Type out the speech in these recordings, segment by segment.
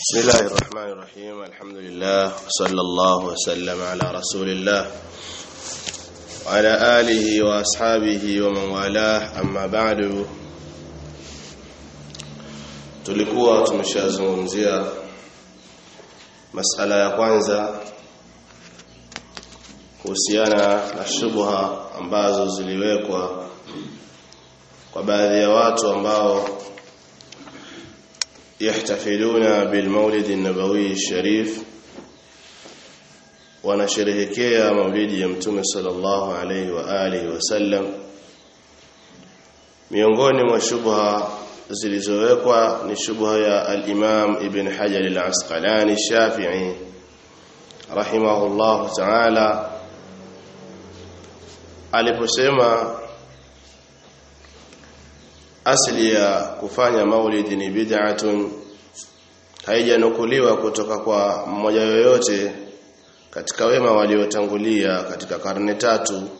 بسم الله الرحمن الرحيم الحمد لله صلى الله وسلم على رسول الله وعلى آله وأصحابه ومن والاه أما بعد tulikuwa tumeshazungumzia masala ya kwanza kuhusiana na shubha ambazo ziliwekwa kwa baadhi ya watu ambao yahtafiluna bilmaulid an-nabawi sharif wanasherehekea maulidi ya mtume sallallahu alayhi wa alihi wasallam miongoni mwa shubha zilizowekwa ni shubha ya al-Imam Ibn Hajar al-Asqalani Shafi'i rahimahullah ta'ala aliposema asli ya kufanya maulidi ni bid'atun haijanukuliwa kutoka kwa mmoja yoyote katika wema waliotangulia katika karne tatu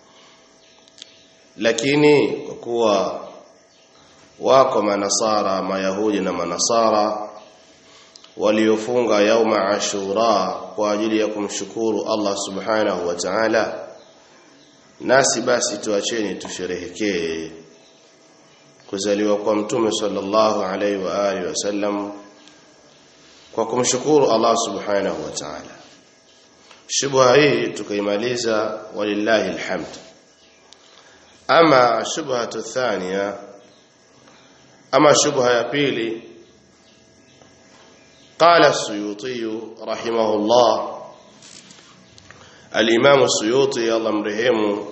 lakini kwa kuwa wako manasara mayahudi na manasara waliofunga yauma ashura kwa ajili ya kumshukuru Allah subhanahu wa ta'ala nasi basi tuacheni tusherehekee kuzaliwa kwa mtume sallallahu alaihi wa alihi wasallam kwa kumshukuru Allah subhanahu wa ta'ala shubha hii tukaimaliza walillahi alhamd ama shubha thania ama shubha ya pili قال السيوطي رحمه الله الإمام السيوطي الله مرحمه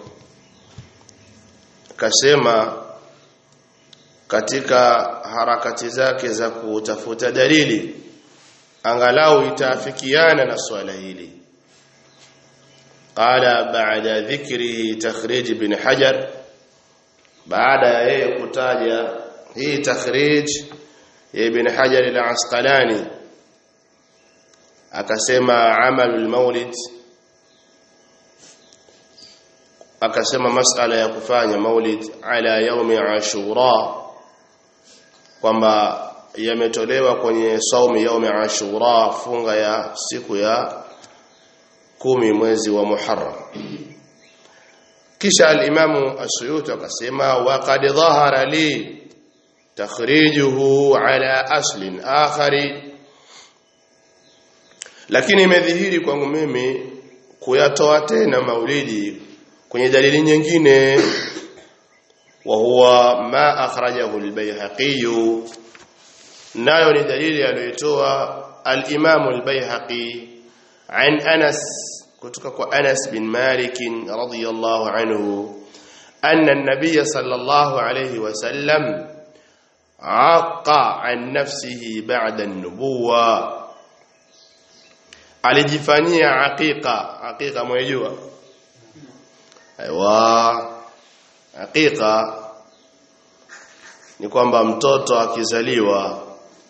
كسمه katika harakati zake za kutafuta dalili angalau itaafikiana na swala hili qala baada dhikri takhrij ibn hajar baada ya yeye kutaja hii takhrij ya ibn hajar al-asqalani akasema amalul maulid akasema masala ya kufanya maulid ala yaumi ashura kwamba yametolewa kwenye saumu yaumi ashura funga ya siku ya kumi mwezi wa Muharram kisha al-Imamu As-Suyuti akasema wa qad dhahara li takhrijuhu ala aslin akhari lakini imedhihiri kwangu mimi kuyatoa tena maulidi kwenye dalili nyingine وهو ما أخرجه البيهقي nayo ni dalili aliyotoa al-Imam al-Baihaqi an Anas kutoka kwa Anas bin Malik radhiyallahu anhu anna an-nabiy sallallahu alayhi wasallam aqa an nafsihi ba'da an-nubuwa alijifanyia aqiqa aqiqa mwejua aiwa Hakika ni kwamba mtoto akizaliwa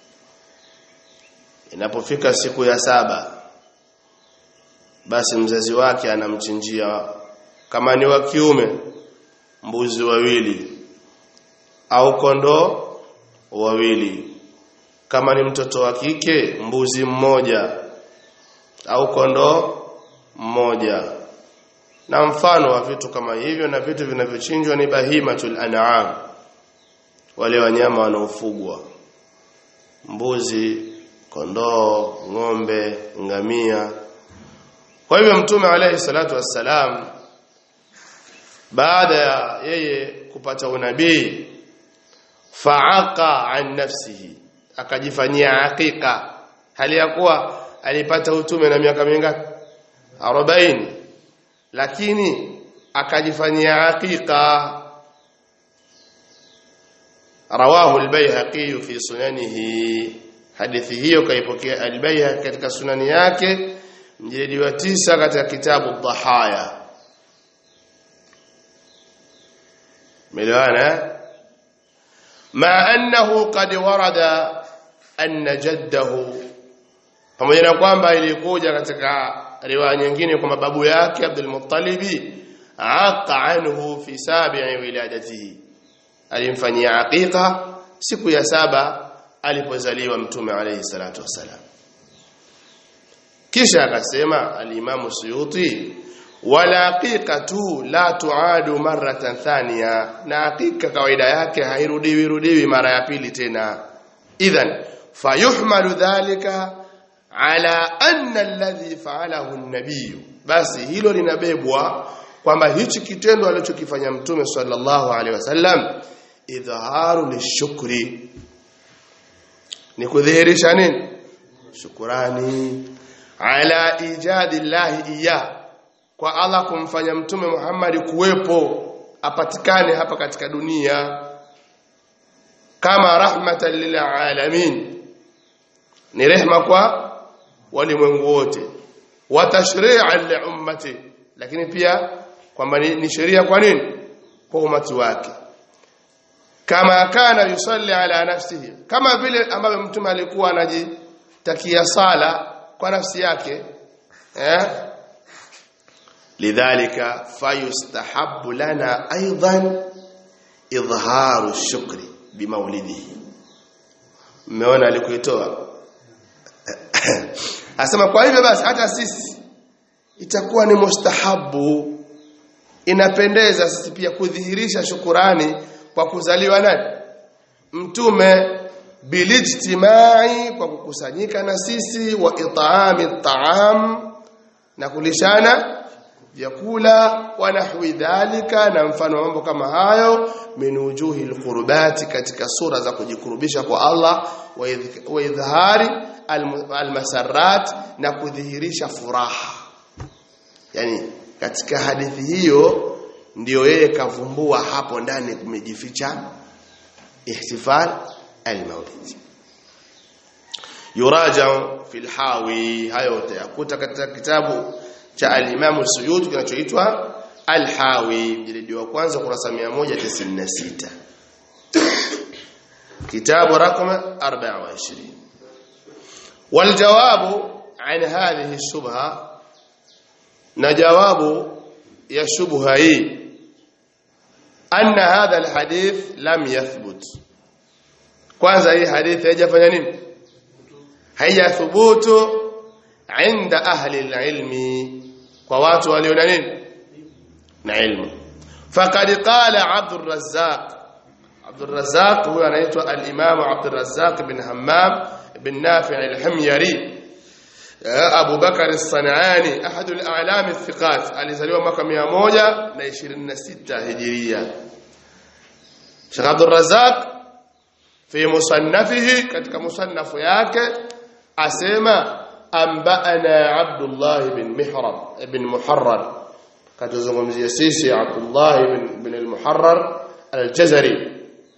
inapofika siku ya saba basi mzazi wake anamchinjia kama ni wa kiume mbuzi wawili au kondoo wawili kama ni mtoto wa kike mbuzi mmoja au kondoo mmoja na mfano wa vitu kama hivyo na vitu vinavyochinjwa ni bahimatul an'am wale wanyama wanaofugwa mbuzi kondoo ng'ombe ngamia kwa hivyo mtume alayhi salatu wassalam baada ya yeye kupata unabii faaqa an nafsihi akajifanyia hakika hali ya kuwa alipata utume na miaka mingapi 40 lakini akajifanyia hakika rawahu al-Baihaqi fi sunanihi hadithi hiyo kaipokea al-Baihaqi katika sunani yake mjilidi wa tisa katika kitabu dhahaya melewana ma annahu qad warada anna jaddahu pamoja na kwamba ilikuja katika riwaya nyingine kwamba babu yake Abdul Muttalibi aqa anhu fi sabi'i wiladatihi alimfanyia aqiqa siku ya saba alipozaliwa mtume alayhi salatu wasalam kisha akasema alimamu suyuti wala haqiqatu la tuadu maratan thaniya na hakika kawaida yake hairudiwi rudiwi mara ya pili tena idhan fayuhmalu dhalika ala anna alladhi fa'alahu an-nabiy basi hilo linabebwa kwamba hichi kitendo alichokifanya mtume sallallahu alaihi wasallam idhaharu lishukri ni kudhihirisha nini shukurani ala ijadi llahi iya kwa Allah kumfanya mtume Muhammad kuwepo apatikane hapa katika dunia kama rahmatan lil alamin ni rehma kwa walimwengu wote wa tashri'an li ummati lakini pia kwamba ni, ni sheria kwa nini kwa umati wake kama kana yusalli ala nafsihi kama vile ambavyo mtume alikuwa anajitakia sala kwa nafsi yake eh lidhalika fayustahabbu lana aidan idharu shukri bimaulidihi mmeona alikuitoa asema kwa hivyo basi hata sisi itakuwa ni mustahabu inapendeza sisi pia kudhihirisha shukurani kwa kuzaliwa nani mtume bilijtimai kwa kukusanyika na sisi wa itaami taam na kulishana vyakula wa nahwi dhalika na mfano mambo kama hayo min wujuhi alqurbati katika sura za kujikurubisha kwa Allah wa idhari almasarrat na kudhihirisha furaha yani katika hadithi hiyo ndiyo yeye kavumbua hapo ndani kumejificha ihtifal almaulid yuraja fi alhawi hayo utayakuta katika kitabu cha al-Imam Suyuti kinachoitwa Al-Hawi mjilidi wa kwanza kurasa 196 kitabu rakam 24 والجواب عن هذه الشبهه na jawabu ya shubha hii anna hadha alhadith lam yathbut kwanza hii hadithi haijafanya nini haijathubutu inda ahli alilmi kwa watu walio na nini na ilmu faqad qala Abdul Razzaq Abdul Razzaq huyo anaitwa al-Imam Abdul Razzaq bin Hammam bin Nafi' al-Himyari Abu Bakar as-Sanani ahad al-a'lam al-thiqat alizaliwa mwaka 126 Hijria Sheikh Abdul Razzaq fi musannafihi katika musannafu yake asema anba'ana Abdullah bin Mihram ibn Muharrar katuzungumzia sisi Abdullah ibn bin al-Muharrar al-Jazari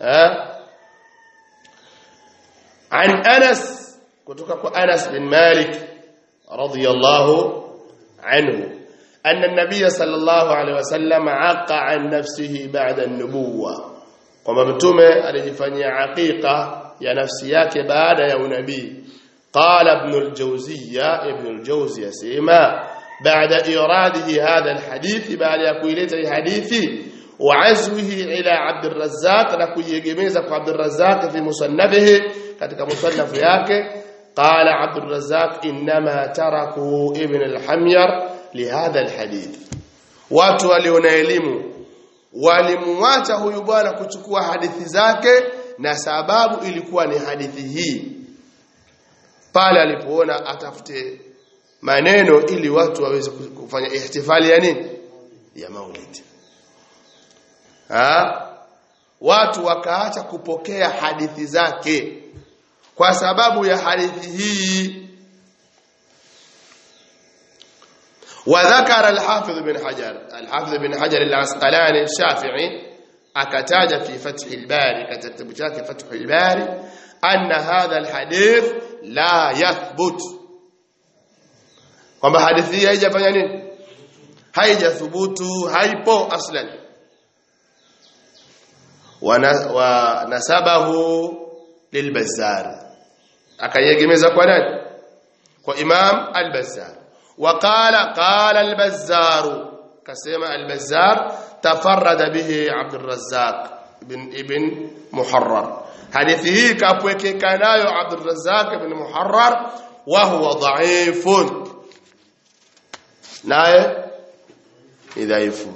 عن أنس kutoka أنس بن مالك رضي الله عنه أن النبي صلى الله عليه وسلم عق عن نفسه بعد النبوة kwamba mtume alijifanyia aqiqa ya nafsi yake baada ya unabii qala ibn al-jawziyya ibn al-jawzi yasema baada iradihi hadha al-hadith baada ya kuileta hii hadithi wa azwihi ila Abd al-Razzaq na kuiegemeza kwa Abd al-Razzaq fi musannafihi katika musannafu yake قال عبد الرزاق انما تركوا ابن الحمير لهذا الحديث watu waliona elimu walimwacha huyu bwana kuchukua hadithi zake na sababu ilikuwa ni hadithi hii pale alipoona atafute maneno ili watu waweze kufanya ihtifali ya nini ya maulid ha watu wakaacha kupokea hadithi zake kwa sababu ya hadithi hii وذكر الحافظ بن حجر الحافظ بن حجر العسقلاني الشافعي akataja fi fath al-bari katika kitabu chake fath al-bari anna hadha al-hadith la yathbut kwamba hadithi hii haijafanya nini haijathubutu haipo aslan wa nasabahu lilbazzar akayegemeza kwa nani kwa imam al-bazzar وقال قال البزار كسمع البزار تفرد به عبد الرزاق ibn ibn Muharrar hadithi hii kapwekeka nayo Abdul Razzaq ibn Muharrar wa huwa dha'ifun naye ni dhaifu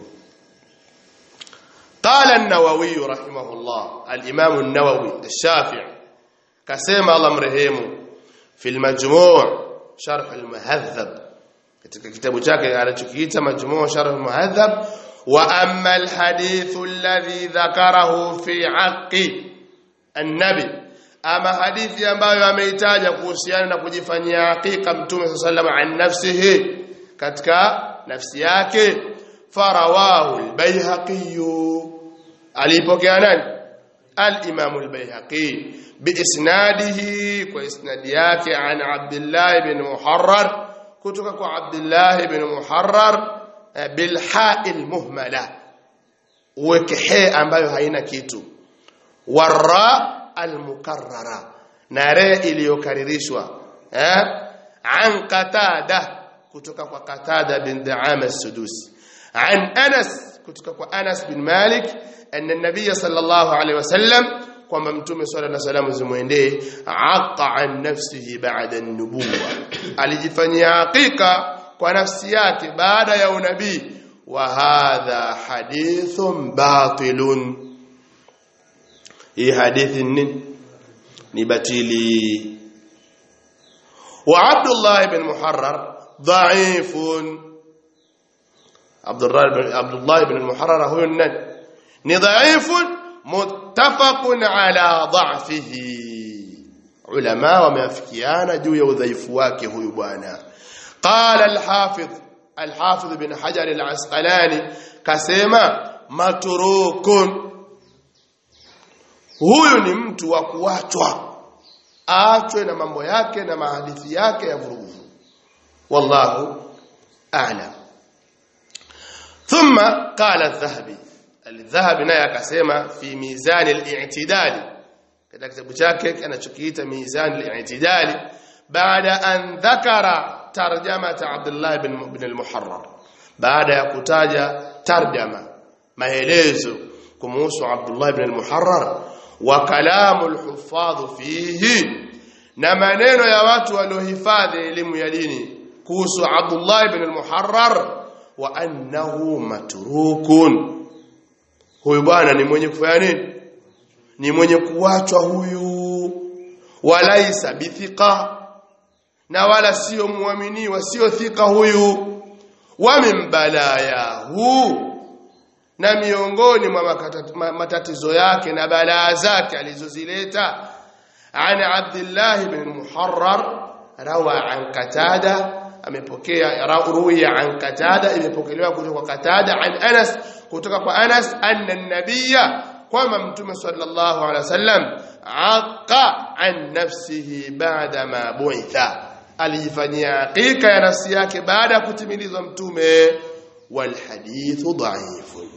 قال النووي رحمه الله الإمام النووي الشافعي كسيما الله مرهيم في المجموع شرح المهذب katika kitabu chake anachokiita majmuu sharh al-muhadhab wa amma al-hadith alladhi dhakarahu fi haqqi an-nabi ama hadithi ambayo ameitaja kuhusiana na kujifanyia hakika mtume sallallahu alayhi an nafsihi katika nafsi yake farawahu al-baihaqi alipokea nani al-imam al-baihaqi biisnadihi kwa isnadi yake an abdullah ibn muharrar kutoka kwa Abdullah ibn Muharrar bil ha'il muhmala uweke he ambayo haina kitu warra al mukarrara na re iliyokaririshwa eh an qatada kutoka kwa qatada bin da'ama as-sudusi an Anas kutoka kwa Anas bin Malik anna an-nabiy sallallahu alayhi wasallam kwamba mtume swalla na salamu zimwendee aqa an nafsihi ba'da an-nubuwa alijifanyia hakika kwa nafsi yake baada ya unabii wa hadha hadithun batilun hii hadithi ni ni batili wa Abdullah ibn Muharrar dha'ifun Abdullah ibn Abdullah ibn Muharrar huyo ni dha'ifun muttafaqun ala dha'fihi ulama wameafikiana juu ya udhaifu wake huyu bwana qala al-hafidh al-hafidh bin hajar al-asqalani kasema maturukun huyu ni mtu wa kuachwa aachwe na mambo yake na mahadithi yake ya vurugu wallahu a'lam thumma qala adh-dhahabi al-dhahabi naye akasema fi mizan al-i'tidali katika kitabu chake anachokiita mizan al-i'tidali baada an dhakara tarjamata Abdullah ibn ibn al-Muharrar baada ya kutaja tarjama maelezo kumhusu Abdullah ibn al-Muharrar wa kalamu al-huffadh fihi na maneno ya watu waliohifadhi elimu ya dini kuhusu Abdullah ibn al-Muharrar wa annahu matrukun huyu bwana ni mwenye kufanya nini ni mwenye kuachwa huyu walaisa bithiqa na wala sio muaminiwa sio thika huyu wa min balayahu na miongoni mwa matatizo yake na balaa zake alizozileta an Abdullah ibn Muharrar rawa an Qatada amepokea ruwiya an Qatada imepokelewa kutoka kwa Qatada an Anas kutoka kwa Anas anna an-nabiyya kwamba mtume sallallahu alaihi wasallam aqa an nafsihi ba'da ma bu'itha alijifanyia hakika ya nafsi yake baada ya kutimilizwa mtume wal hadithu dha'ifun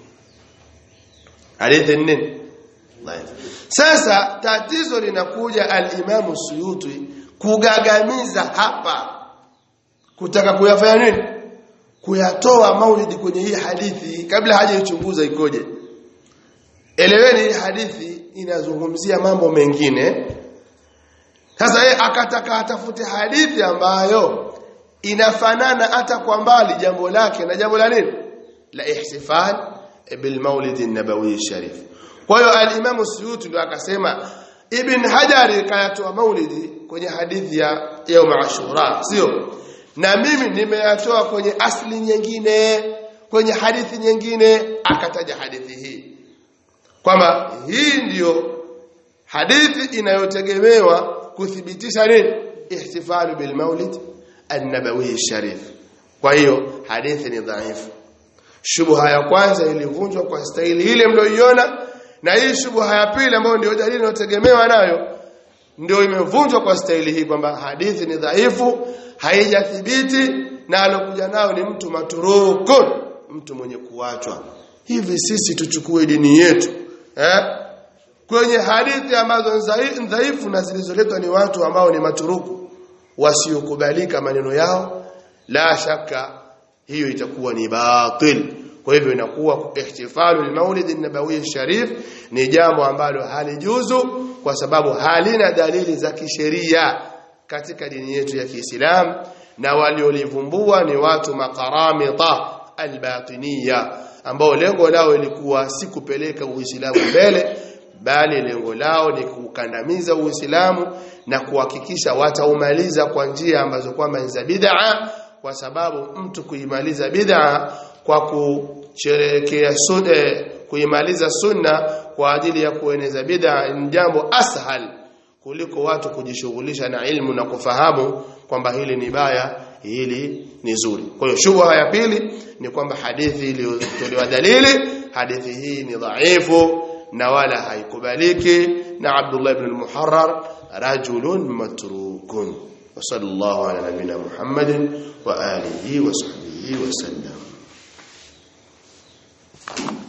hadithi nini dhaif sasa tatizo linakuja al-Imam Suyuti kugagamiza hapa kutaka kuyafanya nini kuyatoa maulidi kwenye hii hadithi kabla hajaichunguza ikoje eleweni hii hadithi inazungumzia mambo mengine sasa yeye akataka atafute hadithi ambayo inafanana hata kwa mbali jambo lake na jambo la nini la ihtifal bil maulid an-nabawi sharif kwa hiyo al-Imam Suyuti ndio akasema Ibn Hajar kayatoa maulidi kwenye hadithi ya Yawm Ashura sio na mimi nimeyatoa kwenye asli nyingine kwenye hadithi nyingine akataja hadithi hii kwamba hii ndiyo hadithi inayotegemewa kuthibitisha nini ihtifalu bil maulid an-nabawi sharif kwa hiyo hadithi ni dhaifu shubha ya kwanza ilivunjwa kwa staili ile mlioiona na hii shubha ya pili ambayo ndio dalili inayotegemewa nayo ndio imevunjwa kwa staili hii kwamba hadithi ni dhaifu haijathibiti na alokuja nao ni mtu maturukun mtu mwenye kuachwa hivi sisi tuchukue dini yetu eh kwenye hadithi ambazo dhaifu na zilizoletwa ni watu ambao ni maturuku wasiokubalika maneno yao la shaka hiyo itakuwa ni batil kwa hivyo inakuwa ihtifalu al-maulid an-nabawi sharif ni jambo ambalo halijuzu kwa sababu halina dalili za kisheria katika dini yetu ya Kiislamu na waliolivumbua ni watu makaramita albatiniya ambao lengo lao ilikuwa si kupeleka Uislamu mbele bali lengo lao ni kukandamiza Uislamu na kuhakikisha wataumaliza kwa njia ambazo kwamba ni za bid'a kwa sababu mtu kuimaliza bid'a kwa kusherekea sunna kuimaliza sunna kwa ajili ya kueneza bid'a ni jambo ashal kuliko watu kujishughulisha na ilmu na kufahamu kwamba hili ni baya hili ni zuri kwa hiyo shubha ya pili ni kwamba hadithi iliyotolewa dalili hadithi hii ni dhaifu na wala haikubaliki na Abdullah ibn al-Muharrar rajulun matrukun wa sallallahu ala nabina Muhammadin wa alihi wa sahbihi wa sallam